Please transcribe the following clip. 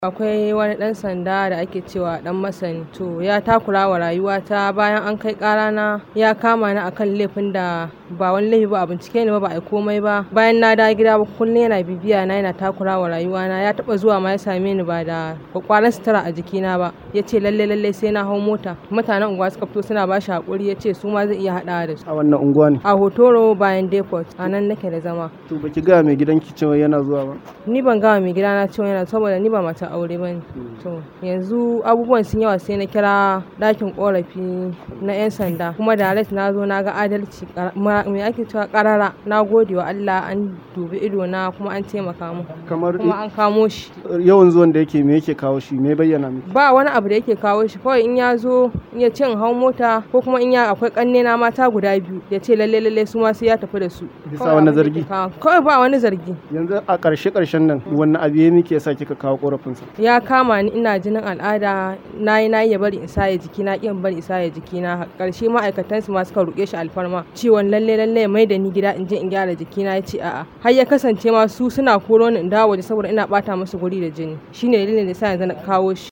akwai wani ɗan sanda da ake cewa ɗan masani to ya takura wa rayuwata bayan an kai ƙarana ya kama ni akan laifin da ba wani laifi ba a bincike ni ba ba a yi komai ba bayan na dawo gida ba kullum yana bibiya na yana takura wa rayuwana ya taɓa zuwa ma ya same ni ba da kwakwaran sutura a jikina ba ya ce lalle lalle sai na hau mota mutanen unguwa suka fito suna ba shi haƙuri ya ce su ma zai iya haɗawa da su a wannan unguwa ne a hotoro bayan depot a nan nake da zama to baki ga mai gidanki cewa yana zuwa ba ni ban gawa mai gidana cewa yana saboda ni ba mata aure ba ne to yanzu abubuwan sun yawa sai na kira ɗakin ƙorafi na 'yan sanda kuma direct na zo na ga adalci me ake cewa ƙarara na gode wa Allah an dubi ido na kuma an taimaka mu kamar kuma an kamo shi yawan zuwan da yake me yake kawo shi me bayyana miki ba wani abu da yake kawo shi kawai in ya zo in ya ce in hau mota ko kuma in ya akwai ƙanne na mata guda biyu ya ce lalle lalle su ma sai ya tafi da su Bisa Kawai wani abin da zargi? ke kawo- kawai ba wani zargi yanzu a ƙarshe ƙarshen nan wannan abu ya miki yasa kika kawo ƙorafinsa ya kama ni ina jinin al'ada na yi na yi ya bari in saye jiki na ƙin bari in saye jiki na ƙarshe ma'aikatan su ma suka roƙe shi alfarma ciwon lalle lalle ya mai da ni gida in je in gyara jiki na ya ce a'a har ya kasance ma su suna koro ni in dawo waje saboda ina bata musu guri da jini shine dalilin da yasa yanzu na kawo shi